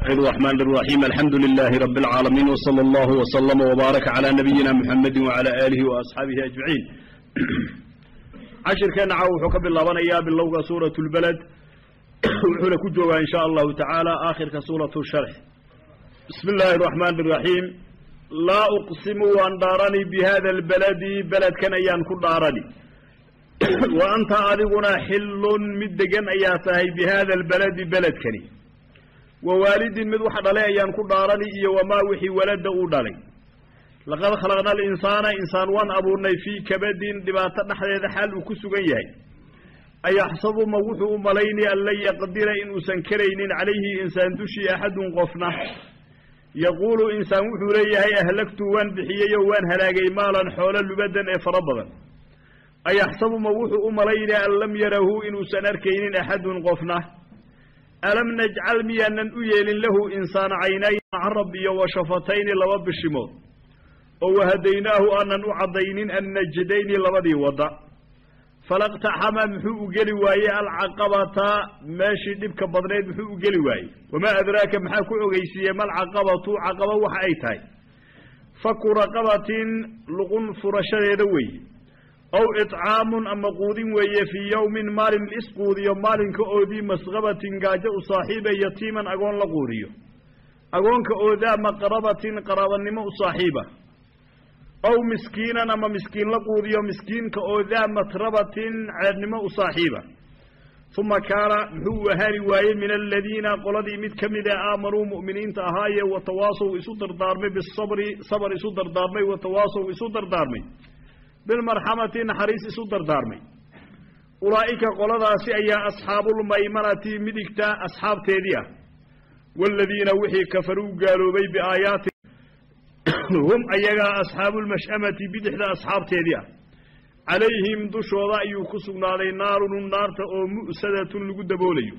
الرحمن الرحيم الحمد لله رب العالمين وصلى الله وسلم وبارك على نبينا محمد وعلى آله وأصحابه أجمعين عشر كان عاو حكم الله بنيا باللغة سورة البلد وحنا كجوا إن شاء الله تعالى آخر كسورة الشرح بسم الله الرحمن الرحيم لا أقسم وأن دارني بهذا البلد بلد كان أيان كل دارني وأنت أذقنا حل مدقا أياتهي بهذا البلد بلد كني wawaalidin mid wax dhalay ayaan ku dhaarani iyo wamaa wixii walada uu dhalay laqad khalaqna alinsaana insaan waan abuurnay fii kabadin dhibaato dhexdeeda xaal uu ku sugan yahay ayaxsabu ma wuxuu u malayni an lan yaqdira inuusan karaynin calayhi insaan dushii axadun qofna yaquulu insaan wuxuu leeyahay ahlagtu waan bixiyey oo waan halaagay maalan xoolo lubadan ee fara badan ayaxsabu ma wuxuu u malayni an lam yarahu inuusan arkaynin axadun qofna alam najcal miyaanan u yeelin lahu insaana caynayn carab iyo wa shafatayni laba bishimood oo wahadaynaahu aanan u caddaynin annajdayni labadii wadda falaqtaxama muxuu u geli waayey alcaqabata meeshii dhibka badnayd muxuu u geli waayey wamaa adraaka maxaa ku ogeysiiyey malcaqabatu caqaba waxa ay tahay faku raqabatin luqun furashadeeda weeye ow icaamun ama quudin weeye fii yowmin maalin isquudiyo maalinka oodii masqabatin gaajo u saaxiiba yatiiman agoon la quudiyo agoonka oodaa maqrabatin qaraabanimo u saaxiiba ow miskiinan ama miskiin la quudiyo miskiinka oodaa matrabatin ceednimo u saaxiiba uma kaana muxuu u ahaani waayey min aladiina qoladii mid ka mid a aamanuu mu'miniinta ahaaye watawaasow isu dardaarmay bisabri sabar isu dardaarmay watawaasow isu dardaarmay bilmarxamati naxariis isu dardaarmay ulaa'ika qoladaasi ayaa asxaabulmaymanati midigta asxaabteedii ah waaladiina wixii kafaruu gaaloobay biaayaati hum ayagaa asxaabulmash'amati bidixda asxaabteedii ah calayhim dushooda ayuu ku sugnaaday naarun naarta oo mu'sadatun lagu daboolayo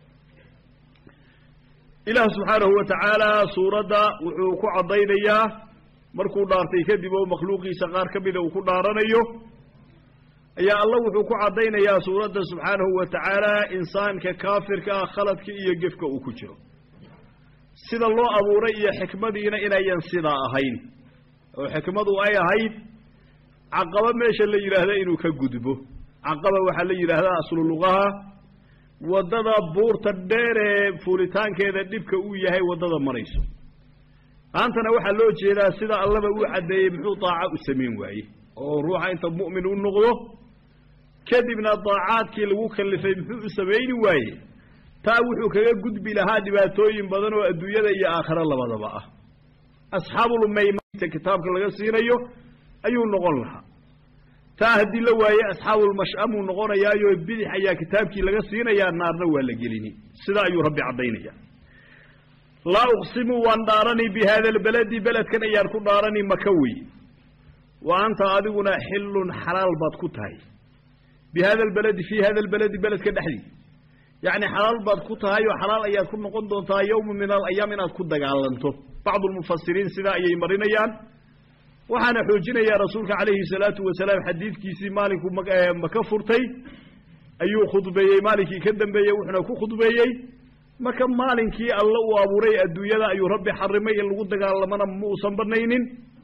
ilaah subxaanahu wa tacaala suuradda wuxuu ku caddaynayaa markuu dhaartay kadib oo makhluuqiisa qaar ka mida uu ku dhaaranayo ayaa alla wuxuu ku caddaynayaa suuradda subxaanahu wa tacaala insaanka kaafirka ah khaladka iyo gefka uu ku jiro sida loo abuuray iyo xikmadiina inayan sidaa ahayn oo xikmadu ay ahayd caqaba meesha la yidhaahda inuu ka gudbo caqaba waxaa la yidhaahdaa aslu luqaha waddada buurta dheer ee fuulitaankeeda dhibka uu yahay waddada marayso maantana waxaa loo jeedaa sida allaba uu caddeeyey muxuu daaca u samayn waaye oo ruuxa inta mu'min u noqdo kadibna daacaadkii lagu kallifay muxuu u samayni waaye taa wuxuu kaga gudbi lahaa dhibaatooyin badan oo adduunyada iyo aakhiro labadaba ah asxaabulmaymanta kitaabka laga siinayo ayuu noqon lahaa taa haddii la waaye asxaabulmash'amuu noqonayaayo bidix ayaa kitaabkii laga siinayaa naarna waa la gelini sidaa ayuu rabbi caddaynaya laa uqsimu waan dhaarani bi haada albaladi beledkan ayaan ku dhaarani maka wey wa anta adiguna xillun xalaal baad ku tahay bi hada albaladi fii hada albaladi beledka dhexdii yacni xalaal baad ku tahay oo xalaal ayaad ku noqon doontaa yowma min alayaam inaad ku dagaalanto bacdu lmufasiriin sidaa ayay marinayaan waxaana xoojinayaa rasuulka calayhi salaatu wasalaam xadiidkiisii maalinkuu maka furtay ayuu khudbeeyey maalinkii ka dambeeyey wuxuuna ku khudbeeyey marka maalinkii alla uu abuuray adduunyada ayuu rabbi xarimay in lagu dagaalamana ma uusan banaynin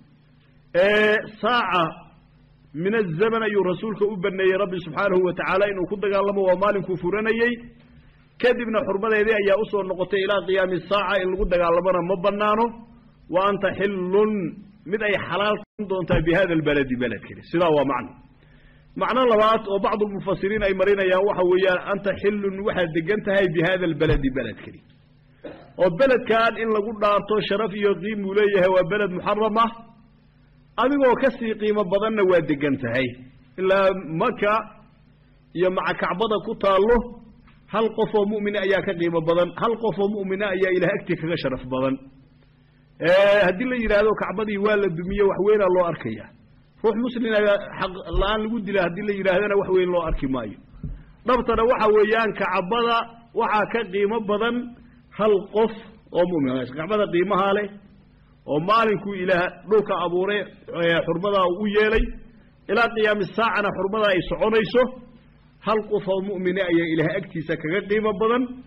saaca min azaman ayuu rasuulka u baneeyey rabbi subxaanahu wa tacaala inuu ku dagaalamo waa maalinkuu furanayey kadibna xurmadeedii ayaa usoo noqotay ilaa qiyaami saaca in lagu dagaalamona ma banaano wa anta xillun mid ay xalaal doontaa bi hada albaladi beledkani sidaa waa macno macno labaad oo bacdu lmufasiriin ay marinayaan waxa weeyaan anta xillun waxaad degan tahay bi hada albaladi beledkani oo beledkan in lagu dhaarto sharaf iyo qiimuu leeyahay waa beled muxaram ah adigoo kasii qiimo badanna waa degan tahay ilaa maka iyo maca kacbada ku taallo hal qof oo mu'mina ayaa ka qiimo badan hal qof oo mu'mina ayaa ilaah agtii kaga sharaf badan haddii la yidhaahdo kacbadii waa la dumiye wax weynaa loo arkaya ruux muslina xaq la-aan lagu dila haddii la yidhaahdana wax weyn loo arki maayo dhabtana waxa weeyaan kacbada waxaa ka qiimo badan hal qof oo mumin kacbada qiimahaa leh oo maalinkuu ilaah dhulka abuuray xurmadaa u yeelay ilaa qiyaami saacana xurmadaa ay soconayso hal qof oo mu'mine ayaa ilaah agtiisa kaga qiimo badan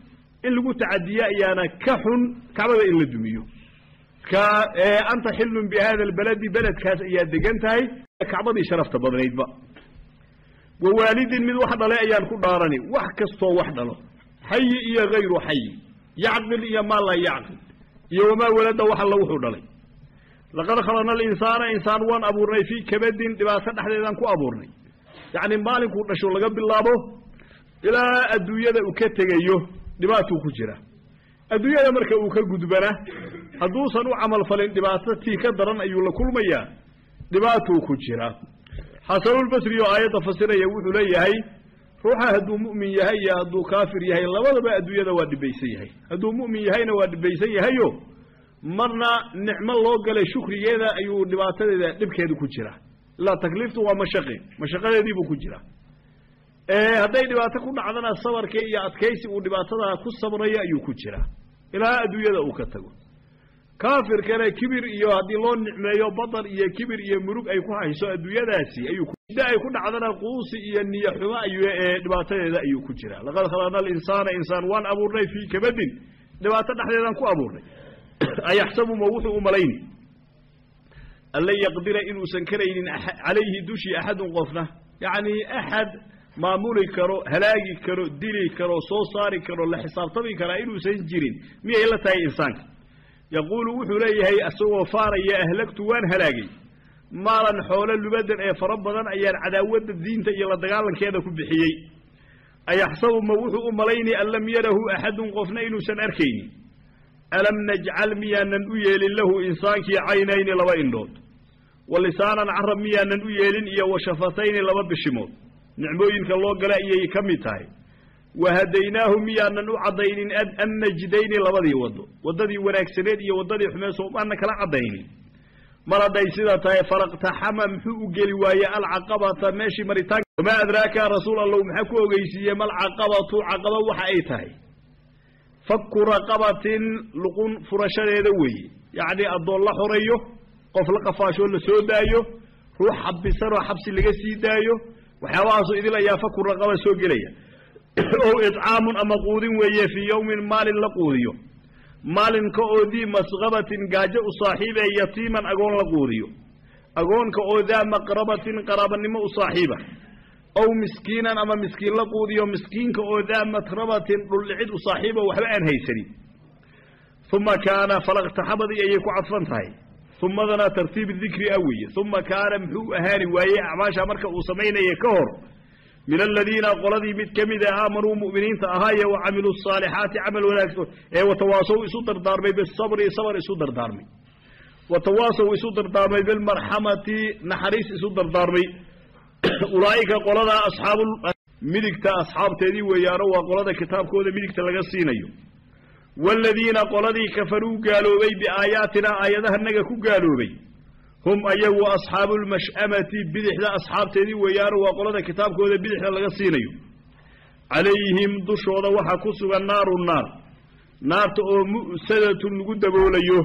in lagu tacadiye ayaana ka xun kacbada in la dumiyo ka anta xillun bi hada albaladi beledkaas ayaa degan tahay kacbadii sharafta badnaydba wa waalidin mid wax dhalay ayaan ku dhaarani wax kastoo wax dhalo xayi iyo hayru xayi yacqil iyo maa laa yacqil iyo wamaa walada wax alla wuxuu dhalay laqad khalaqna alinsaana insaan waan abuurnay fii kabadin dhibaato dhexdeedaan ku abuurnay yacni maalinkuu dhasho laga bilaabo ilaa adduunyada uu ka tegayo dhibaatuu ku jira adduunyada marka uu ka gudbana hadduusan u camal falin dhibaato tii ka daran ayuu la kulmayaa dhibaatuu ku jira xasanulbasri oo aayadda fasiraya wuxuu leeyahay ruuxa hadduu mu'min yahay iyo hadduu kaafir yahay labadaba adduunyada waa dhibaysan yahay hadduu mu'min yahayna waa dhibaysan yahayo marna nicmo loo galay shukrigeeda ayuu dhibaatadeeda dhibkeedu ku jira ilaa takliiftu waa mashaqi mashaqadeediibuu ku jira hadday dhibaato ku dhacdana sabarka iyo adkaysi uu dhibaatada ku sabrayo ayuu ku jira ilaa adduunyada uu ka tago kaafirkana kibir iyo haddii loo nicmeeyo badan iyo kibir iyo murug ay ku hayso adduunyadaasi ayuu da ay ku dhacdana quusi iyo niyo xumo ayuu ee dhibaatadeeda ayuu ku jira laqad khalaqna alinsaana insaan waan abuurnay fii kabadin dhibaato dhexdeedaan ku abuurnay ayaxsabu ma wuxuu u malayni an lan yaqdira inuusan karaynin calayhi dushii axadun qofna yacni axad maamuli karo halaagi karo dili karo soo saari karo la xisaabtami karaa inuusan jirin miyay la tahay insaanka yaquulu wuxuu leeyahay isagoo faaraya ahlagtu waan halaagay maalan xoolo lubadan ee fara badan ayaan cadaawadda diinta iyo la dagaalankeeda ku bixiyey ayaxsabu ma wuxuu u malaynay an lam yarahu axadun qofna inuusan arkaynin alam najcal miyaanan u yeelin lahu insaankii caynayni laba indhood wa lisaanan carab miyaanan u yeelin iyo wa shafatayni laba bishimood nicmooyinka loo gala ayay ka mid tahay wa hadaynaahu miyaanan u caddaynin an najdayni labadii waddo waddadii wanaagsaneed iyo waddadii xumeed soomaana kala caddaynin mar hadday sidaa tahay falaqtaxama muxuu u geli waaye alcaqabata meeshii maritaanka wamaa adraaka rasuul allow maxaa ku ogeysiiyey malcaqabatu caqaba waxa ay tahay fakku raqabatin luqun furashadeeda weeye yacnii addoon la xoreeyo qof la qafaashoo la soo daayo ruux xabisanoo xabsi laga sii daayo waxyaabahaasu idil ayaa faku raqaba soo gelaya ow icaamun ama quudin weeye fii yowmin maalin la quudiyo maalinka oo dii masqabatin gaajo u saaxiibee yatiiman agoon la quudiyo agoonka oo daa maqrabatin qaraabanimo u saaxiiba ow miskiinan ama miskiin la quudiyo miskiinka oo daa matrabatin dhuldhicid u saaxiiba waxba aan haysanin uma kaana falaqtaxabadii ayay ku cadfan tahay umadana tartiib dikri a weeye uma kaana muxuu ahaani waayey acmaasha marka uu samaynaya ka hor min aladiina qoladii mid ka mida aamanuu mu'miniinta ahaaye wa camiluu asaalixaati camal wanaagsan ee watawaasow isu dardaarmay bisabri sabr isu dardaarmay watawaasow isu dardaarmay bilmarxamati naxariis isu dardaarmay ulaa'ika qoladaa asxaabu midigta asxaabteedii weeyaano waa qolada kitaabkooda midigta laga siinayo waaladiina qoladii kafaruu gaaloobay biaayaatina aayadahanaga ku gaaloobay hum ayagu asxaabu lmash'amati bidixda asxaabteedii weeyaano waa qolada kitaabkooda bidixda laga siinayo calayhim dushooda waxaa ku sugan naaru naar naarta oo mu'sadatun lagu daboolayo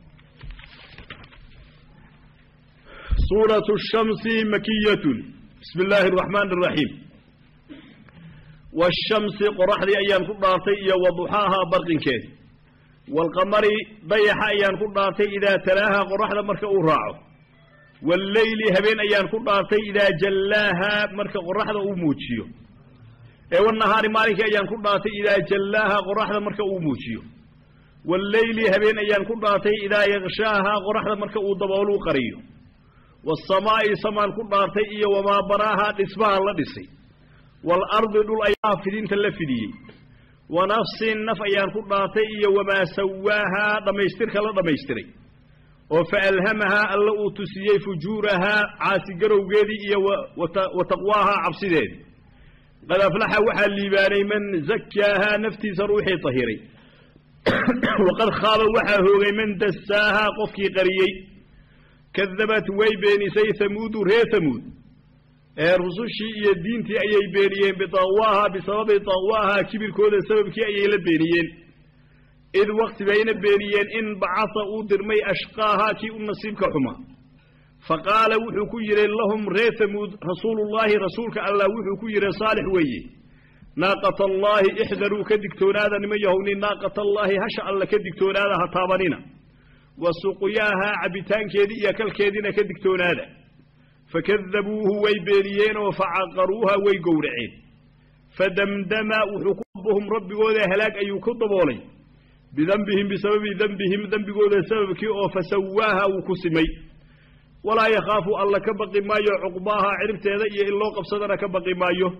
suuratu shamsi makiyatun bismi illaahi araxmaani araxiim waashamsi qoraxdii ayaan ku dhaartay iyo waduxaaha barqinkeedi waalqamari dayaxa ayaan ku dhaartay idaa talaaha qoraxda marka uu raaco walleyli habeen ayaan ku dhaartay idaa jallaaha marka qoraxda uu muujiyo ee wanahaari maalinkii ayaan ku dhaartay idaa jallaaha qoraxda marka uu muujiyo walleyli habeen ayaan ku dhaartay idaa yakshaaha qoraxda marka uu dabooluu qariyo waasamaa'i samaan ku dhaartay iyo wamaa banaaha dhismaha la dhisay waalardi dhul ayaa fidinta la fidiyey wa nafsin naf ayaan ku dhaartay iyo wamaa sawaahaa dhammaystirka la dhammaystiray oo fa alhamahaa alla uu tusiyey fujuurahaa caasigarowgeedii iyo wa taqwaahaa cabsideedii qad aflaxa waxaa liibaanay man zakaahaa naftiisa ruuxii tahiray waqad khaaba waxaa hoogay man dasaahaa qofkii qariyey kadabat way beenisay hamuudu reer hamuud ee rusushii iyo diintii ayay beeniyeen bitaqwaaha bisababi taqwaaha kibirkooda sababkii ayay la beeniyeen id wakti bayna beeniyeen in bacasa uu dirmay ashqaaha kii u nasiibka xuma fa qaala wuxuu ku yidhi lahum reer hamuud rasuulullaahi rasuulka allah wuxuu ku yidhi saalix weeye naaqata allaahi ixdaruu ka digtoonaada niman yahowni naaqata allaahi hasha alla ka digtoonaada ha taabanina wa suqyaahaa cabbitaankeedii iyo kalkeediina ka digtoonaada fakadabuuhu way beeniyeenoo facaqaruuha way gowraceen fadamdama wuxuu ku rabbuhum rabbigooda halaag ayuu ku daboolay bidembihim bisababi dembihim dembigooda sababkii oo fasawaaha wuu ku simay walaa yakhaafu alla ka baqi maayo cuqbaaha ciribteeda iyo in loo qabsadana ka baqi maayo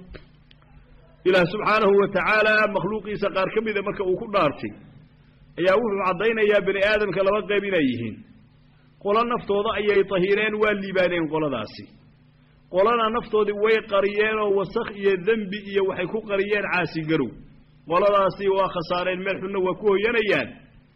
ilaah subxaanahu wa tacaala makhluuqiisa qaar ka mida marka uu ku dhaartay ayaa wuxuu caddaynayaa bani aadamka laba qayb inay yihiin qolo naftooda ayay tahireen waa liibaaneen qoladaasi qolana naftoodii way qariyeen oo wasakh iyo dembi iyo waxay ku qariyeen caasigarow qoladaasi waa khasaareen meel xunna waa ku hoyanayaan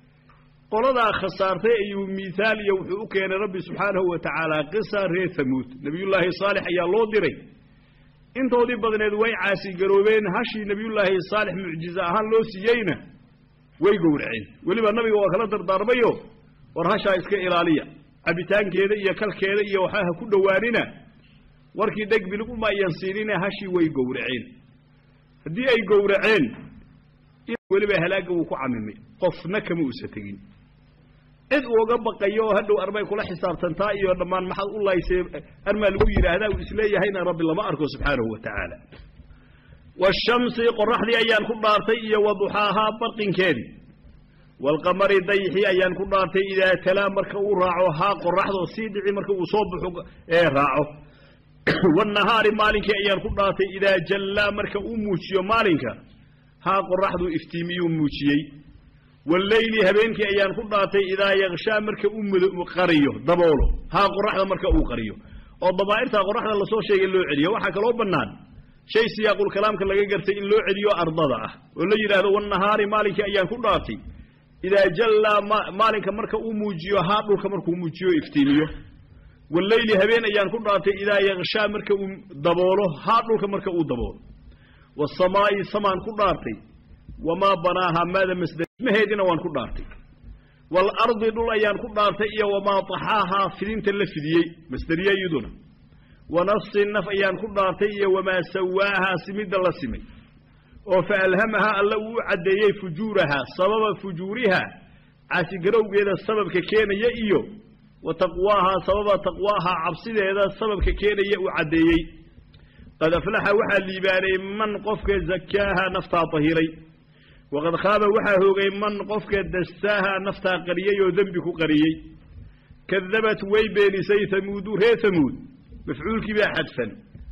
qoladaa khasaartay ayuu miihaal iyo wuxuu u keenay rabbi subxaanahu wa tacaala qisa reer hamuud nebiyullaahi saalix ayaa loo diray intoodii badneed way caasigaroobeen hashii nebiyullaahi saalix mucjize ahaan loo siiyeyna way gowraceen weliba nabiga waa kala dardaarmayo war hashaa iska ilaaliya cabbitaankeeda iyo kalkeeda iyo waxaa ha ku dhowaanina warkii dheg bilig uma ayan siinine hashii way gowraceen haddii ay gowraceen weliba halaagga wuu ku camimay qofna kama uusa tegin cid uoga baqayo oo hadhow arbay kula xisaabtantaa iyo dhammaan maxaad u laysee armaa lagu yidhaahdaa uu isleeyahayna rabbi lama arko subxaanahu wa tacaala washamsi qoraxdii ayaan ku dhaartay iyo wa duxaahaa barqinkeedii waalqamari dayxii ayaan ku dhaartay idaa talaa marka uu raaco haa qoraxdoo sii dhici marka uu soo baxo ee raaco waannahaari maalinkii ayaan ku dhaartay idaa jallaa marka uu muujiyo maalinka haa qoraxduu iftiimiyuu muujiyey walleyli habeenkii ayaan ku dhaartay idaa yakshaa marka uu qariyo daboolo haa qoraxda marka uu qariyo oo dabaa'irtaa qoraxda lasoo sheegay loo celiyo waxaa kaloo bannaan shay siyaaqulkalaamka laga gartay in loo celiyo ardada ah oo la yidhaahdo wannahaari maalinkii ayaan ku dhaartay idaa jallaa maalinka marka uu muujiyo haa dhulka markuu muujiyo iftiimiyo walleyli habeen ayaan ku dhaartay idaa yakshaa marka uu daboolo haa dhulka marka uu daboolo wasamaa'i samaan ku dhaartay wamaa banaahaa maada masdmaheedina waan ku dhaartay waalardi dhul ayaan ku dhaartay iyo wamaa taxaahaa fidinta la fidiyey masderiye iyaduna wa nafsin naf ayaan ku dhaartay iyo wamaa sawaahaa simidda la simay oo fa alhamahaa alla uu u caddeeyey fujuurahaa sababa fujuurihaa caasigarowgeeda sababka keenaya iyo wa taqwaahaa sababa taqwaahaa cabsideeda sababka keenaya uu caddeeyey qad aflaxa waxaa liibaanay man qofka zakaaha naftaa tahiray waqad khaaba waxaa hoogay man qofka dastaaha naftaa qariyey oo dembi ku qariyey kadabat way beenisay hamuudu reer hamuud mafcuulkii baa xadfan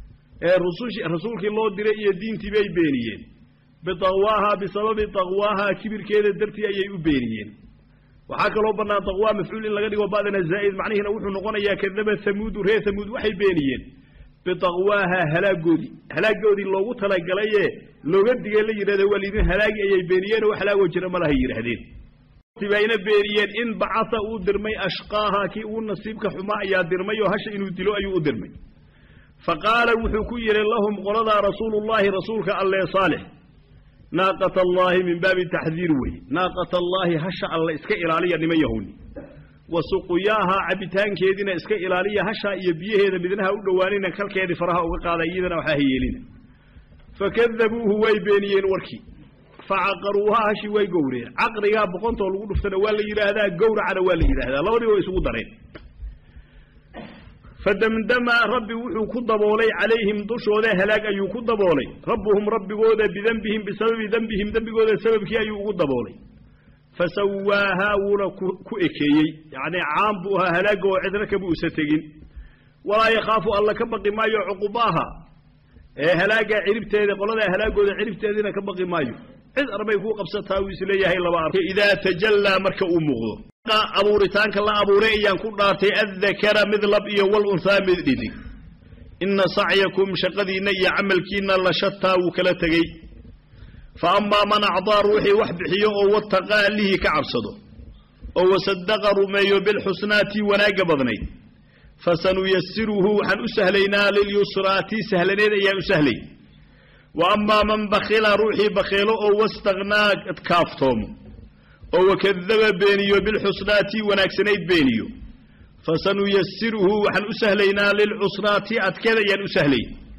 ee rusushi rasuulkii loo diray iyo diintii bay beeniyeen bitaqwaahaa bisababi taqwaahaa kibirkeeda dartii ayay u beeniyeen waxaa kaloo bannaan taqwaa mafcuul in laga dhigo ba'dana zaa'id macnihiina wuxuu noqonayaa kadabat hamuudu reer hamuud waxay beeniyeen bitaqwaahaa halaagoodii halaagoodii loogu talagalaye looga digay la yidhahda waa laydin halaagi ayay beeniyeen oo wax halaagoo jira malahay yidhaahdeen bayna beeniyeen in bacasa uu dirmay ashqaaha kii ugu nasiibka xumaa ayaa dirmay oo hasha inuu dilo ayuu u dirmay fa qaala wuxuu ku yidhi lahum qoladaa rasuulullaahi rasuulka allee saalix naaqata allaahi min baabi taxdiir weye naaqata allaahi hasha alle iska ilaaliya niman yahowni wa suquyaahaa cabbitaankeediina iska ilaaliya hashaa iyo biyaheeda midnaha u dhowaanina kalkeedii faraha uga qaada iyadana waxaa hayeelina fakadabuuhu way beeniyeen warkii facaqaruuhaa hashii way gowreen caqrigaa boqontoo lagu dhuftana waa la yidhaahdaa gowracana waa la yidhaahdaa labadii waa isugu dareen fadamdama rabbi wuxuu ku daboolay calayhim dushooda halaag ayuu ku daboolay rabbuhum rabbigooda bidembihim bisababi dembihim dembigooda sababkii ayuu ugu daboolay fasawaahaa wuuna ku ekeeyey yacnii caam buu ahaa halaagga oo cidna kama usa tegin walaa yakhaafu alla ka baqi maayo cuqubaaha ee halaaggaa ciribteeda qoladaa halaagooda ciribteediina ka baqi maayo cid arbay kuu qabsataa uu isleeyahay laba ar idaa tajallaa marka uu muuqdo abuuritaanka la abuuray ayaan ku dhaartay addakara mid lab iyo wal unhaa mid dhidig inna sacyakum shaqadiinna iyo camalkiinna la shataa wuu kala tegey fa amaa man acdaa ruuxii wax bixiyo oo wataqaa allihii ka cabsado oo wasadaqa rumeeyo bilxusnaatii wanaagga badnayd fasanuyasiruhu waxaan u sahlaynaa lilyusraa tii sahlaneed ayaan u sahlay wa amaa man bakhila ruuxii bakheelo oo wastakhnaa kaaftoomo oo wakadaba beeniyo bilxusnaatii wanaagsanayd beeniyo fasanuyasiruhu waxaan u sahlaynaa lilcusraati adkeed ayaan u sahlay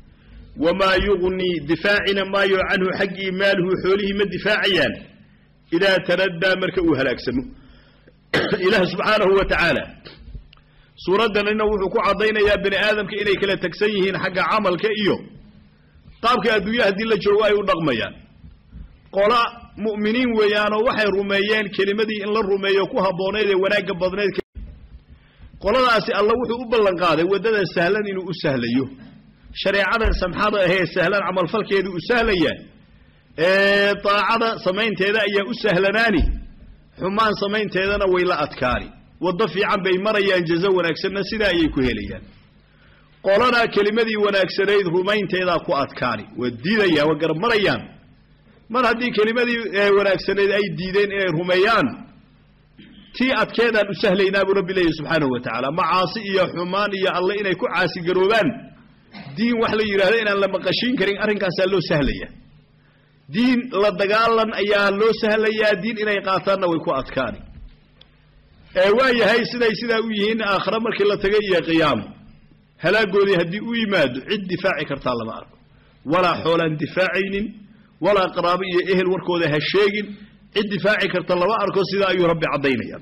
wamaa yugnii difaacina maayo canhu xaggii maaluhu xoolihii ma difaacayaan idaa taraddaa marka uu halaagsamo ilaah subxaanahu wa tacaala suuraddanina wuxuu ku caddaynayaa bani aadamka inay kala tegsan yihiin xagga camalka iyo qaabka adduunya haddii la joogo ay u dhaqmayaan qola mu'miniin weeyaanoo waxay rumeeyeen kelimadii in la rumeeyo ku habbooneyd ee wanaagga badneyd qoladaasi alla wuxuu u ballan qaaday waddada sahlan inuu u sahlayo shareecadan samxada ahee sahlan camalfalkeedu u sahlaya ee daacada samaynteeda ayaa u sahlanaani xumaan samaynteedana way la adkaani waddo fiican bay marayaan jazo wanaagsanna sidaa ayay ku helayaan qolana kelimadii wanaagsanayd rumaynteedaa ku adkaani waa diidayaan waa garab marayaan mar haddii kelimadii wanaagsanayd ay diideen inay rumeeyaan tii adkeedaan u sahlaynaa buu rabbi leeyahy subxaanahu wa tacaala macaasi iyo xumaan iyo alle inay ku caasigaroobaan diin wax la yidhahdo inaan la maqashiin karin arrinkaasaa loo sahlaya diin la dagaalan ayaa loo sahlayaa diin inay qaataanna way ku adkaani waa yahay siday sidaa u yihiin aakhare markii la tagay iyo qiyaamo halaagoodii haddii u yimaado cid difaaci kartaa lama arko walaa xoolaan difaacaynin walaa qaraabo iyo ehel warkooda ha sheegin cid difaaci karta lama arko sidaa ayuu rabbi caddaynaya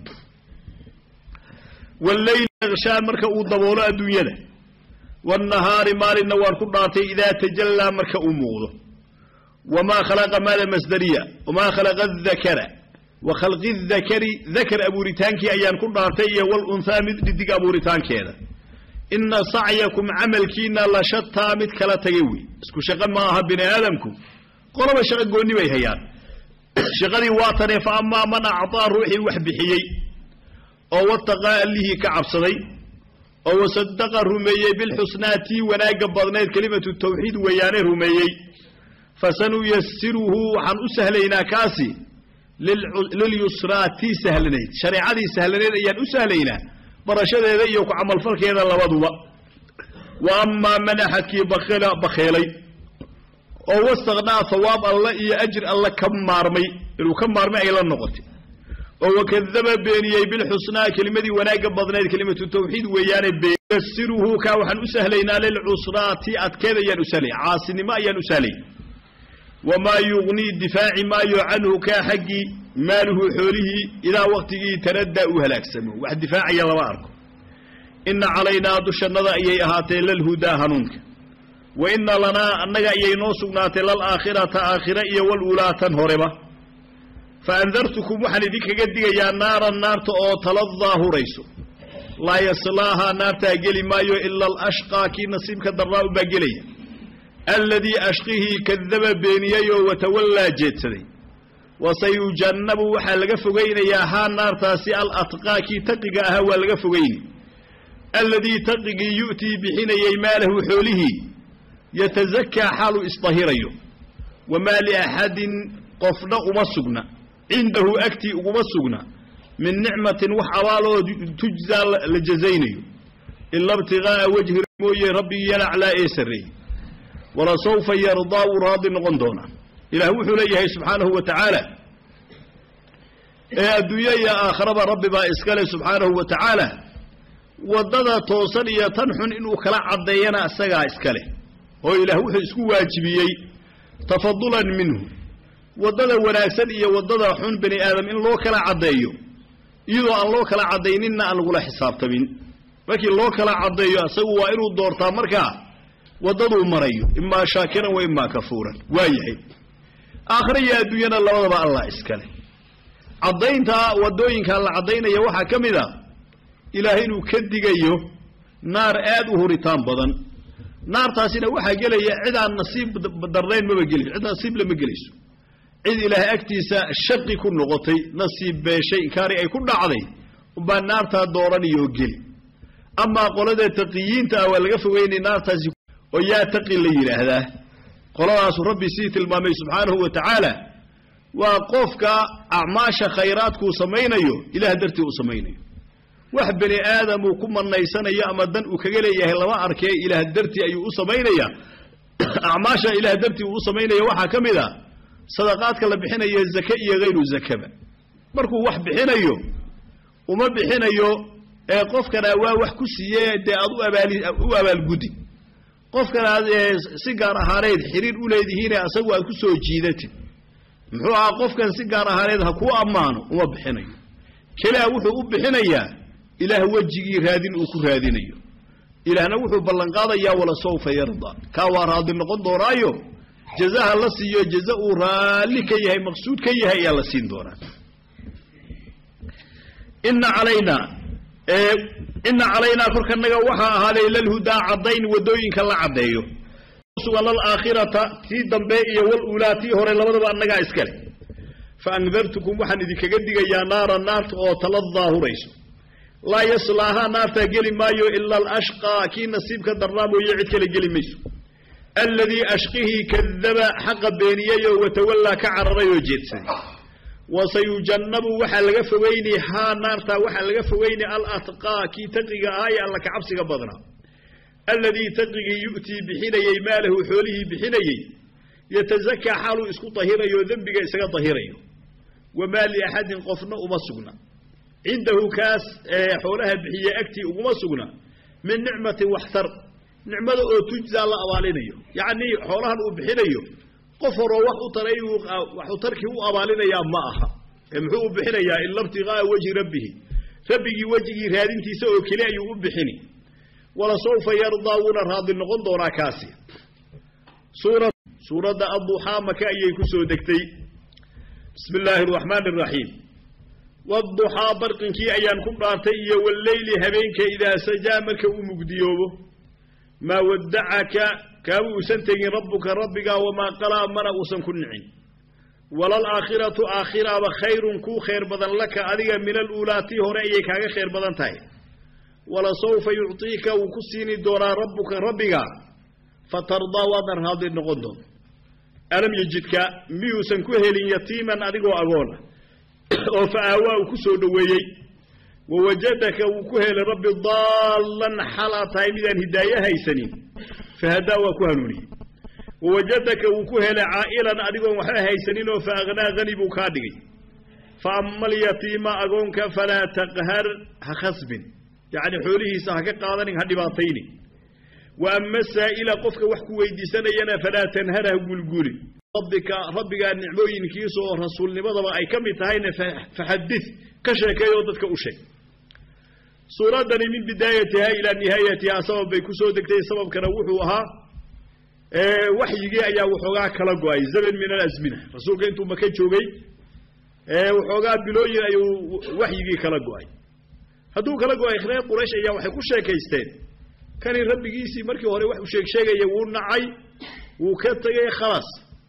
walleyli yakshaan marka uu daboolo adduunyada waannahaari maalinna waan ku dhaartay idaa tajallaa marka uu muuqdo wamaa khalaqa maada masdariya wamaa khalaqa adakara wa khalqi dakari dakar abuuritaankii ayaan ku dhaartay iyo walunhaa mid dhidig abuuritaankeeda inna sacyakum camalkiina la shataa mid kala tagay wey isku shaqo ma aha bini aadamku qolaba shaqo goonni bay hayaan shaqadii waa tanee fa amaa man acطaa ruuxii wax bixiyey oo wataqaa allihii ka cabsaday oo wasadaqa rumeeyey bilxusnaa tii wanaagga badnayd kelimatu tawxiid weeyaane rumeeyey fasanuyasiruhu waxaan u sahlaynaa kaasi lilyusraa tii sahlanayd shareecadii sahlanayd ayaan u sahlaynaa barashadeeda iyo ku camalfalkeeda labaduba wa amaa man axadkii bakheelay oo wastaknaa hawaab alla iyo ajir alla ka maarmay inuu ka maarmay ay la noqotay oo wakadaba beeniyey bilxusnaa kelimadii wanaagga badnayd kelimatu tawxiid weeyaane beyasiruhu kaa waxaan u sahlaynaa lilcusraa tii adkeed ayaan u sahlay caasinimo ayaan u sahlay wamaa yugnii difaaci maayo canhu kaa xaggii maaluhu xoolihii idaa waktigii taraddaa uu halaagsamo wax difaacaya lama arko ina calaynaa dushannada ayay ahaatee lalhudaa hanuunka wa ina lanaa annaga ayay noo sugnaatay lalaakhirata aakhira iyo waluulaa tan horeba fa andartukum waxaan idinkaga digayaa naaran naarta oo taladaa hurayso laa yaslaahaa naartaa geli maayo ila alashqaa kii nasiibka darraa ubaa gelaya alladii ashqihii kadaba beeniyey oo watawallaa jeedsaday wasayujannabu waxaa laga fogaynayaa haa naartaasi alatqaa kii taqiga ahaa waa laga fogayni alladii taqigii yu'tii bixinayey maalahu xoolihii yatasakaa xaaluu isdahirayo wamaa liaxadin qofna uma sugna cindahu agtii uguma sugna min nicmatin wax abaaloo tujzaa la jazaynayo ila ibtiqaa'a wajhi mooye rabbigii yalaclaa ee sarreeyey walasawfa yardaa wuu raadi noqon doonaa ilaah wuxuu leeyahay subxaanahu wa tacaala ee adduunye iyo aakharaba rabbi baa iskale subxaanahu wa tacaala waddada toosan iyo tan xun inuu kala caddeeyana isagaa iskale oo ilaah wuxuu isku waajibiyey tafadulan minhu waddada wanaagsan iyo waddada xun bani aadam in loo kala caddeeyo iyadoo aan loo kala caddayninna aan lagula xisaabtamin markii loo kala caddeeyo isagu waa inuu doortaa markaa waddaduu marayo imaa shaakiran wa imaa kafuuran waa yahay aakhira iyo adduunyana labadaba allah iskale caddaynta waddooyinkaa la caddaynaya waxaa ka mid a ilaah inuu ka digayo naar aad u huritaan badan naartaasina waxaa gelaya cid aan nasiib darnayn maba gelayso cid nasiib lama gelayso cid ilaahay agtiisa shaqi ku noqotay nasiib beeshay inkaari ay ku dhacday umbaa naartaa dooranayoo geli amaa qolada taqiyiinta ah waa laga fogeynay naartaasi oo yaa taqi la yidhaahdaa qoladaasu rabbi sii tilmaamay subxaanahu wa tacaala waa qofka acmaasha khayraadkuu samaynayo ilaah dartii uu samaynayo wax bani aadamuu ku manaysanayo ama dan uu kaga leeyahay lama arkee ilaah dartii ayuu u samaynaya acmaasha ilaah dartii uu u samaynaya waxaa ka mid a sadaqaadka la bixinayo zake iyo hayru zakaba markuu wax bixinayo uma bixinayo ee qofkana waa wax ku siiye dee aad u abaali u abaalgudi qofkan aad si gaar ahaaneed xiriir u leedihiine asagu aad ku soo jiidatid muxuu ahaa qofkan si gaar ahaaneed ha kuu ammaano uma bixinayo kelia wuxuu u bixinayaa ilaah wejigii raadin uu ku raadinayo ilaahna wuxuu ballanqaadayaa wala sawfa yarda kaa waa raadi noqon doonaayo jazaha la siiyo jaza uu raalli ka yahay maqsuud ka yahay ayaa la siin doonaa ina calaynaa ina calaynaa korkanaga waxaa ahaaday lalhudaa caddayn waddooyinka la caddeeyo sugan lalaakhirata tii dambe iyo waluulaa tii hore labadaba annagaa iskale fa andartukum waxaan idinkaga digayaa naara naarta oo taladaa hurayso laa yaslaahaa naartaa geli maayo ila alashqaa kii nasiibka darnaa mooye cid kale geli mayso alladii ashqihii kadaba xaqa beeniyey oo watawallaa ka cararay oo jeedsaday wasayujannabu waxaa laga fogeynay haa naartaa waxaa laga fogeynay alatqaa kii taqiga ahaa ee alla kacabsiga badnaa alladii taqigii yu'tii bixinayey maalahu xoolihii bixinayey yatasakaa xaaluu isku tahirayo dembiga isaga tahirayo wamaa liaxadin qofna uma sugna cindahu kaas xoolaha bixiye agtii uguma sugna min nicmatin waxtar nicmada oo tujzaa la abaalinayo yacnii xoolahan uu bixinayo qof horoo wax u taray waxu tarkii u abaalinayaa ma aha ee muxuu u bixinayaa ila ibtiqaa'a wejhi rabbihi rabbigii wejigii raadintiisa oo keli ayuu u bixini wala sawfa yardaa wuuna raadi noqon doonaa kaasi suura suuradda adduxaa maka ayay ku soo degtay bismi illaahi araxmaani araxiim wadduxaa barqinkii ayaan ku dhaartay iyo walleyli habeenka idaa sajaa marka uu mugdiyoobo maa waddacaka kaama uusan tegin rabbuka rabbigaa wamaa qalaa mana uusan ku nicin walaalaakhiratu aakhiraaba khayrun kuu khayr badan laka adiga min aluulaa tii hore ayay kaaga khayr badan tahay walasawfa yuctiika wuu ku siini doonaa rabbuka rabbiga fatardaa waadna raadi noqon doonta alam yejidka miyuusan ku helin yatiiman adigoo agoona oo fa aawaa uu ku soo dhoweeyey wawajadaka wuu ku helay rabbi daallan xalaa tahay midaan hidaaye haysanin fahadaa waa ku hanuuniyey wawajadaka wuu ku helay caa'ilan adigoon waxba haysanin oo fa akhnaa hani buu kaa dhigay fa ama alyatiima agoonka falaa taqhar ha khasbin yacni xoolihiisa ha ka qaadanin ha dhibaataynin wa ama saa'ila qofka wax ku weydiisanayana falaa tanhar ha gulgulin rabbika rabbigaa nicmooyinkiisa oo rasuulnimadaba ay ka mid tahayna faxadid ka sheekeeyoo dadka u sheeg suuraddani min bidaayatiha ilaa nihaayatihaa sabab bay ku soo degtay sababkana wuxuu ahaa waxyigii ayaa waxoogaa kala go-ay zaman min alasmina rasuulka intuu maka joogay waxoogaa bilooyin ayuu waxyigii kala go-ay hadduu kala go-ay reer quraysh ayaa waxay ku sheekaysteen kani rabbigiisii markii hore wax u sheeg sheegaya wuu nacay wuu ka tegay khalaas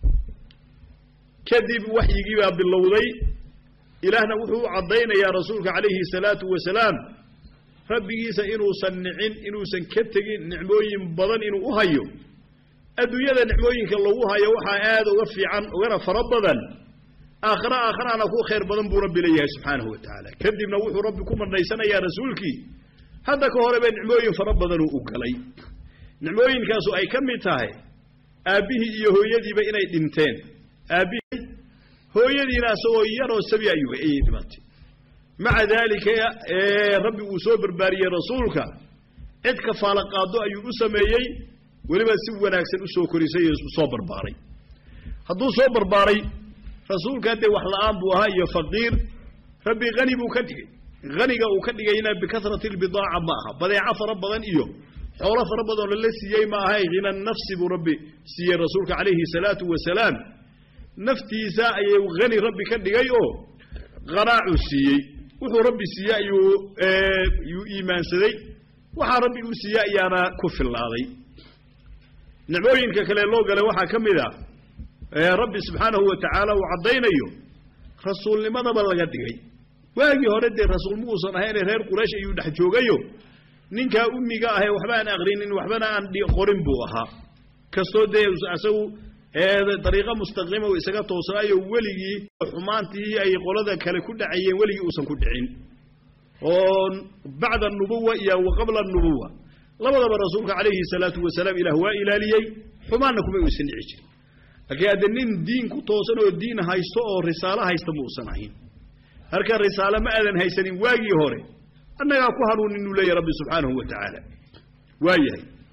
kadib waxyigii baa bilowday ilaahna wuxuu u caddaynayaa rasuulka calayhi salaatu wasalaam rabbigiisa inuusan nicin inuusan ka tegin nicmooyin badan inuu u hayo adduunyada nicmooyinka lagu hayo waxaa aad uga fiican ugana fara badan aakhira aakhiraana ku khayr badan buu rabbi leeyahay subxaanahu wa tacaala kadibna wuxuu rabbi ku madhaysanayaa rasuulkii hadda ka horeba nicmooyin fara badanuu u galay nicmooyinkaasu ay ka mid tahay aabbihii iyo hooyadiiba inay dhinteen aabbihii hooyadiina isagoo yaroo sabi ayuu ayay dhimatay maca daalika rabbi uu soo barbaariyey rasuulka cid kafaalo qaado ayuu u sameeyey weliba si wanaagsan usoo korisay oo soo barbaaray hadduu soo barbaaray rasuulka dee wax la-aan buu ahaa iyo faqiir rabbi hani buu ka dhigay haniga uu ka dhigayna bikasrati lbidaaca ma aha badeeco fara badan iyo xoolo fara badan oo lala siiyey ma ahay hina nafsi buu rabbi siiyey rasuulka calayhi salaatu wasalaam naftiisa ayuu hani rabbi ka dhigay oo qanaacuu siiyey wuxuu rabbi siiyey ayuu yuu iimaansaday waxaa rabbi uu siiyey ayaana ku fillaaday nicmooyinka kale loo galay waxaa ka mid ah rabbi subxaanahu wa tacaala uu caddaynayo rasuulnimadaba laga dhigay waagii hore dee rasuul ma uusan ahayne reer quraysh ayuu dhex joogayo ninkaa ummiga ahee waxba aan aqrinin waxbana aan qorin buu ahaa kastoo dee isagu dariiqo mustaqiima uu isaga toosnaayo weligii xumaantii ay qolada kale ku dhacayeen weligii uusan ku dhicin oo bacda anubuwa iyo wa qabla anubuwa labadaba rasuulka calayhi salaatu wasalaam ilaah waa ilaaliyey xumaanna kuma uusan dhici jirin laakiin hadde nin diin ku toosan oo diin haysto oo risaalo haysta ma uusan ahayn halka risaalo ma aadan haysanin waagii hore annagaa ku hanuunin uu leeyahy rabbi subxaanahu wa tacaala waa yahay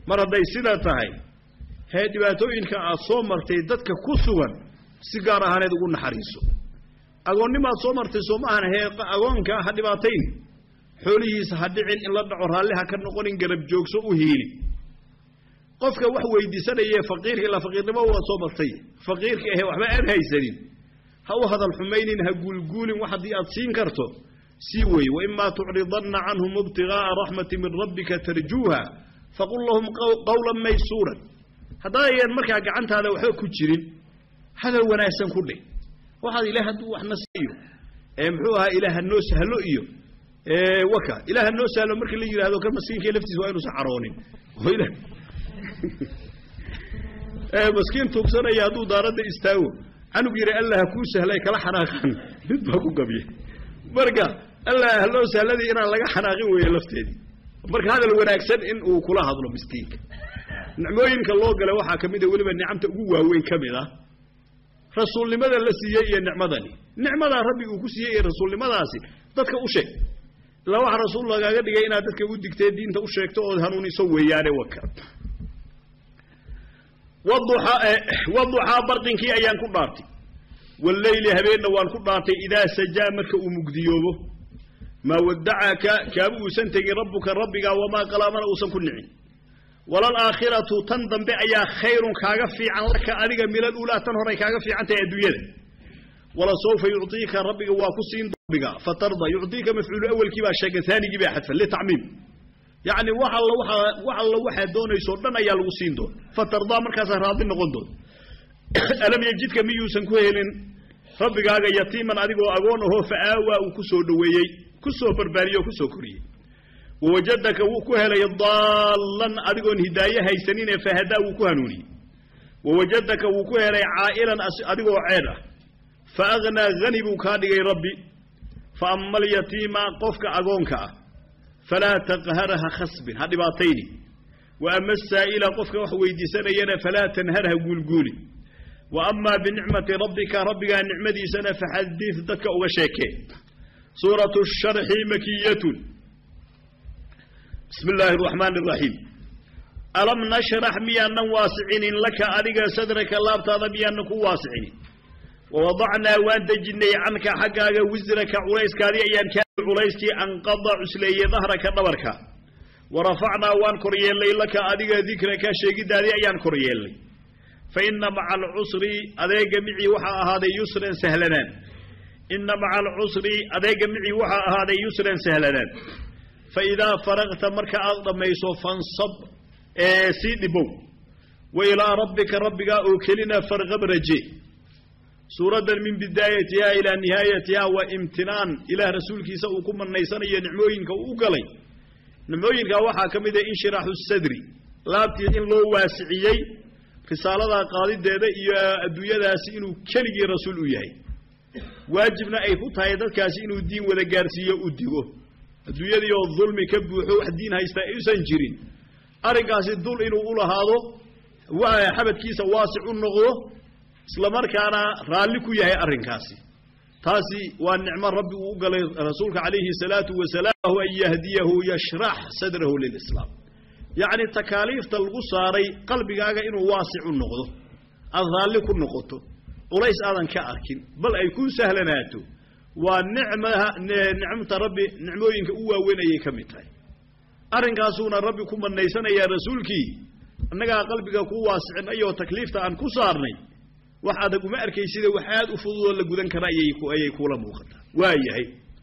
mar hadday sidaa tahay hee dhibaatooyinka aad soo martay dadka ku sugan si gaar ahaaneed ugu naxariiso agoonnimaad soo martay soo maahan hee agoonka ha dhibaatayn xoolihiisa ha dhicin in la dhaco raalli ha ka noqonin garab joogso u hiili qofka wax weydiisanayee faqiirka ilaa faqiirnimo waad soo martay faqiirka ahe waxba aan haysanin ha u hadal xumaynin ha guulguulin wax haddii aad siin karto sii weeye waimaa tucridanna canhum ibtigaaa raxmati min rabbika tarjuuha faqul lahum qawlan maysuuran haddaayan markaa gacantaada waxba ku jirin hadal wanaagsan ku dheh waxaad ilaah hadduu waxna siiyo ee muxuu ahaa ilaah hanoo sahlo iyo waka ilaah hanoo sahlo markii la yidhahdo kan maskiinka laftiisa waa inuusan caroonin maskiin tuugsanaya hadduu daaradda istaago canug yidhi allah ha kuu sahlay kala xanaaqan mid baa ku gabya marka allah haloo sahladii inaan laga xanaaqin weeye lafteedii marka hadal wanaagsan in uu kula hadlo miskiinka nicmooyinka loo galay waxaa ka mid a weliba nicamta ugu waaweyn ka mid ah rasuulnimada la siiyey iyo nicmadani nicmadaa rabbi uu ku siiyey iyo rasuulnimadaasi dadka u sheeg ilaa waxa rasuul lagaaga dhigay inaad dadka u digtee diinta u sheegto ood hanuuniso weeyaane waka waduxaa barqinkii ayaan ku dhaartay walleyli habeenna waan ku dhaartay idaa sajaa marka uu mugdiyoobo maa wadacaka kaaba uusan tegin rabbuka rabbigaa wamaa qalaamana uusan ku nicin walalaakhiratu tan dambe ayaa khayrun kaaga fiican laka adiga milal ulaa tan horay kaaga fiican tahay adduunyada walasawfa yucطiika rabbiga waa ku siin rabbiga fatarda yucطiika mafcuulu awelkii baa sheegay aanigii baa xadfan litacmiim yacni wax alla waa wax alla waxaad doonaysoo dhan ayaa lagu siin doona fatardaa markaasaa raadi noqon doona alam yejidka miyuusan ku helin rabbigaaga yatiiman adigoo agoon ahoo fa'aawaa uu ku soo dhoweeyey ku soo barbaariyey oo ku soo koriyey wawajadaka wuu ku helay daallan adigoon hidaaye haysaninee fahadaa wuu ku hanuuniyey wawajadaka wuu ku helay caa'ilan adigoo ceed ah fa aghnaa hani buu kaa dhigay rabbi fa ama alyatiima qofka agoonka ah falaa taqhar ha khasbin ha dhibaatayni wa ama asaa'ila qofka wax weydiisanayana falaa tanhar ha guulguuli wa amaa binicmati rabbika rabbigaa nicmadiisana faxadid dadka uga sheekee suuratu sharxi makiyatun bismi illaahi araxmaan araxiim alam nashrax miyaanan waasicinin laka adiga sadraka laabtaada miyaanan ku waasicinin wawadacnaa waan dejinnay canka xaggaaga wisraka culayskaadii ayaan kaa culayskii anqada cusleeye dahraka dhabarka wa rafacnaa waan kor yeellay laka adiga dikraka sheegiddaadii ayaan kor yeellay fa inna maca alcusri adeega micii waxaa ahaaday yusran sahlanaan inna maca alcusri adeega micii waxaa ahaaday yusran sahlanaan fa idaa faragta marka aad dhammayso fansab ee sii dhibow wa ilaa rabbika rabbigaa oo kelina farqab raje suuraddan min bidaayatihaa ilaa nihaayatihaa waa imtinaan ilaah rasuulkiisa uu ku manaysanayo nicmooyinka uu u galay nicmooyinkaa waxaa ka mid ah inshiraaxu sadri laabtii in loo waasiciyey risaaladaa qaadideeda iyo adduunyadaasi inuu keligii rasuul u yahay waajibna ay ku tahay dadkaasi inuu diin wada gaarsiiyo u digo adduunyadii oo dulmi ka buuxo wax diin haysta aysan jirin arrinkaasi dul inuu u lahaado xabadkiisa waasic u noqdo isla markaana raalli ku yahay arrinkaasi taasi waa nicmo rabbi uu u galay rasuulka calayhi salaatu wasalaam an yahdiyahu yashrax sadrahu lilislaam yacni takaaliifta lagu saaray qalbigaaga inuu waasic u noqdo aad raalli ku noqoto culays aadan ka arkin bal ay ku sahlanaato waa nicmaha nicmta rabbi nicmooyinka u waaweyn ayay ka mid tahay arrinkaasuuna rabbi ku manaysanayaa rasuulkii annagaa qalbiga ku waasicinayoo takliifta aan ku saarnay wax adag uma arkaysida wax aad u fududoo la gudan kara ayay kuula muuqataa waa yahay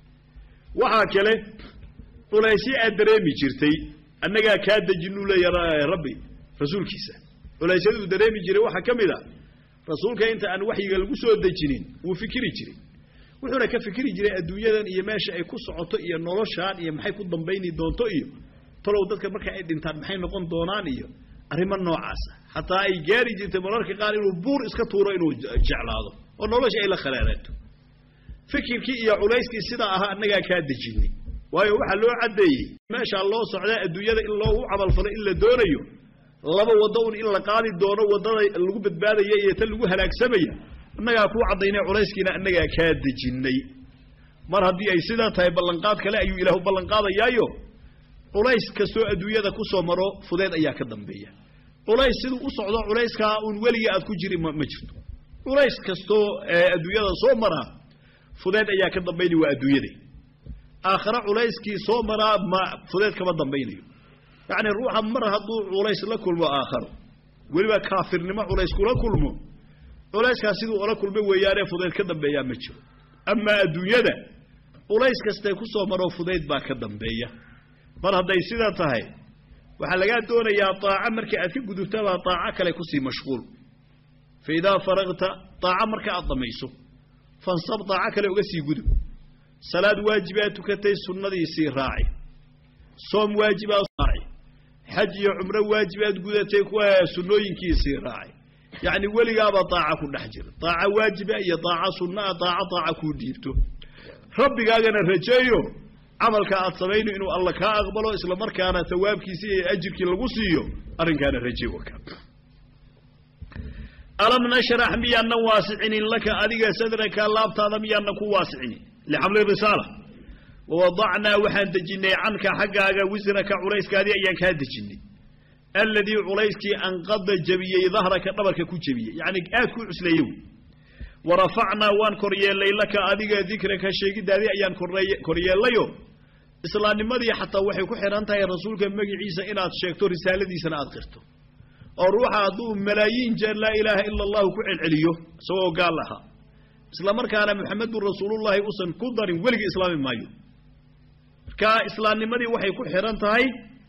waxaa kale culaysyo aad dareemi jirtay annagaa kaa dejinuu leeya rabbi rasuulkiisa culaysyaduu dareemi jiray waxaa ka mid a rasuulka inta aan waxyiga lagu soo dejinin wuu fikiri jiray wuxuuna ka fikiri jiray adduunyadan iyo meesha ay ku socoto iyo noloshaan iyo maxay ku dambayni doonto iyo talow dadka marka ay dhintaan maxay noqon doonaan iyo arrimo noocaasa xataa ay gaari jirtay mararka qaar inuu buur iska tuuro inuu jeclaado oo nolosha ay la khalaaraato fikirkii iyo culayskii sidaa ahaa annagaa kaa dejinay waayo waxaa loo caddeeyey meeshaa loo socdaa adduunyada in loogu camalfalo in la doonayo laba waddo un in la qaadi doono waddada lagu badbaadaya iyo tan lagu halaagsamaya annagaa kuu caddaynay culayskiina annagaa kaa dejinnay mar haddii ay sidaa tahay ballanqaad kale ayuu ilaahu ballanqaadayaayo culays kastoo adduunyada ku soo maro fudeed ayaa ka dambeeya culays siduu u socdo culayskaa uun weliga aad ku jiri ma ma jirto culays kastoo adduunyada soo maraa fudeed ayaa ka dambaynaya waa adduunyada aakhare culayskii soo maraa ma fudeed kama dambaynayo yacni ruuxa mar hadduu culays la kulmo aakharo weliba kaafirnimo culays kula kulmo culayskaas siduu ola kulmo weeyaanee fudeyd ka dambeeyaa ma jiro amaa adduunyada culays kastay ku soo maroo fudayd baa ka dambeeya mar hadday sidaa tahay waxaa lagaa doonayaa daaco markii aad ka gudubtabaa daaco kale kusii mashquul fa idaa faragta daaco marka aad dhamayso fansab daaco kale uga sii gudub salaad waajibaad tukatay sunnadiisii raaci soom waajibaad raaci xaj iyo cumro waajibaad gudatay kuwa sunnooyinkiisii raaci yacni weligaaba daaca ku dhex jira daaca waajiba iyo daaca sunnaa daaco daaca kuu dhiibto rabbigaagana rajeeyo camalka aad samayno inuu alla kaa aqbalo isla markaana tawaabkiisii iyo ajirkii lagu siiyo arrinkaana raje waka alam nashrax miyaanan waasicinin laka adiga sadraka laabtaada miyaanan ku waasicinin lixamli risaala wawadacnaa waxaan dejinnay canka xaggaaga wisraka culayskaadii ayaan kaa dejinnay alladii culayskii anqada jebiyey dahraka dhabarka ku jebiyey yacni aad ku cusleeye wey warafacnaa waan koryeellay laka adiga dikraka sheegidaadii ayaan koryeellayo islaamnimadii xataa waxay ku xidhan tahay rasuulka magiciisa inaad sheegto risaaladiisana aad qirto oo ruuxa hadduu malaayiin jeer laa ilaaha ila allahu ku celceliyo isagoo gaal ahaa isla markaana maxamedun rasuulullahi usan ku darin weligii islaami maayo marka islaamnimadii waxay ku xidhan tahay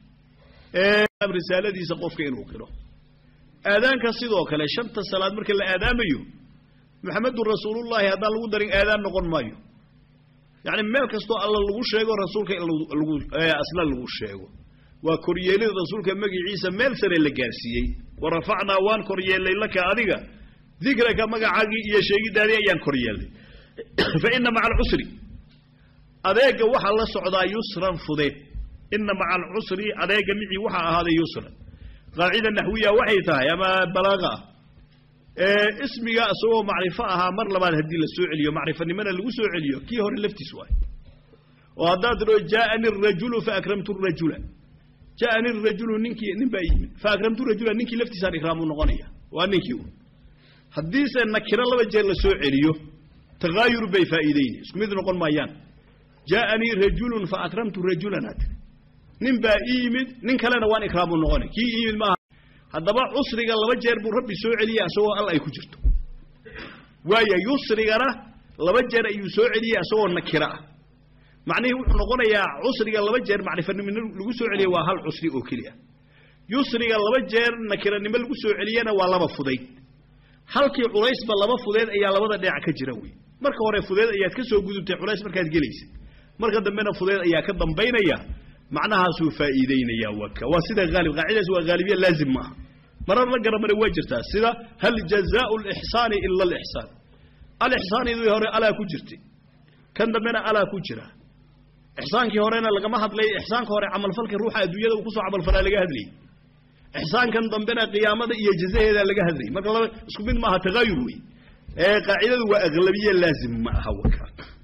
risaaladiisa qofka inuu qiro aadaanka sidoo kale shanta salaad marka la aadaamayo maxamedun rasuulullahi haddaan lagu darin aadaan noqon maayo yacni meel kastoo alla lagu sheego rasuulka in lagu asla lagu sheego waa koryeelida rasuulka magiciisa meel sare la gaarsiiyey warafacnaa waan koryeellay laka adiga dikraka magacaagii iyo sheegidaadii ayaan koryeellay fa ina maca alcusri adeega waxaa la socdaa yusran fudeed ina maca alcusri adeega micii waxaa ahaaday yusran qaacida naxwiya waxay tahay ama balaaqa ah ismiga isagoo macrifo ahaa mar labaad haddii la soo celiyo macrifanimana lagu soo celiyo kii hore laftiis waay oo haddaad tidho jaaani rajulu faakramtu rajula jaaani rajulu ninkii nin baa yimid faakramtu rajula ninkii laftiisaan ikraamu noqonaya waa ninkii un haddiise nakiro laba jeer la soo celiyo takaayur bay faa'iideyni isku mid noqon maayaan jaaanii rajulun faakramtu rajulan had nin baa ii yimid nin kalena waan ikraamu noqonay kii ii yimid maaha haddaba cusriga laba jeer buu rabbi soo celiya isagoo al ay ku jirto waaya yusrigana laba jeer ayuu soo celiyey isagoo nakiro ah macnihii wuxuu noqonayaa cusriga laba jeer macrifanimo lagu soo celiya waa hal cusri oo keliya yusriga laba jeer nakiranimo lagu soo celiyana waa laba fudayd halkii culaysba laba fudeed ayaa labada dhinac ka jira wey marka hore fudeed ayaad ka soo gudubtay culays markaad gelaysid marka dambena fudeed ayaa ka dambaynaya macnahaasuu faa'iideynaya waka waa sida haalib qaacidaas waa haalibiya laazim maaha marar la garamare waa jirtaa sida hal jazaau lixsaani ila alixsaan alixsaanidii hore alaa ku jirtay kan dambena alaa ku jira ixsaankii horena lagama hadlay ixsaanka hore camalfalka ruuxa adduunyada uu kusoo camalfalaa laga hadlayay ixsaankan dambena qiyaamada iyo jazaheeda laga hadlayay marka laba isku mid maaha tagaayur wey ee qaacidadu waa aglabiye laazim ma aha waka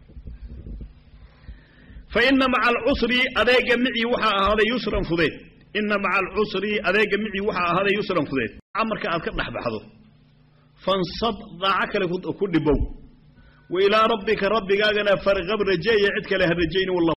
fa ina maca alcusri adeega micii waxaa ahaaday yusran fudeed ina maca alcusri adeega micii waxaa ahaaday yusran fudeed marka aad ka dhex baxdo fansab daaco kale ku dhibow wa ilaa rabbika rabbigaagana farqab rajeeya cid kale ha rajayni wallah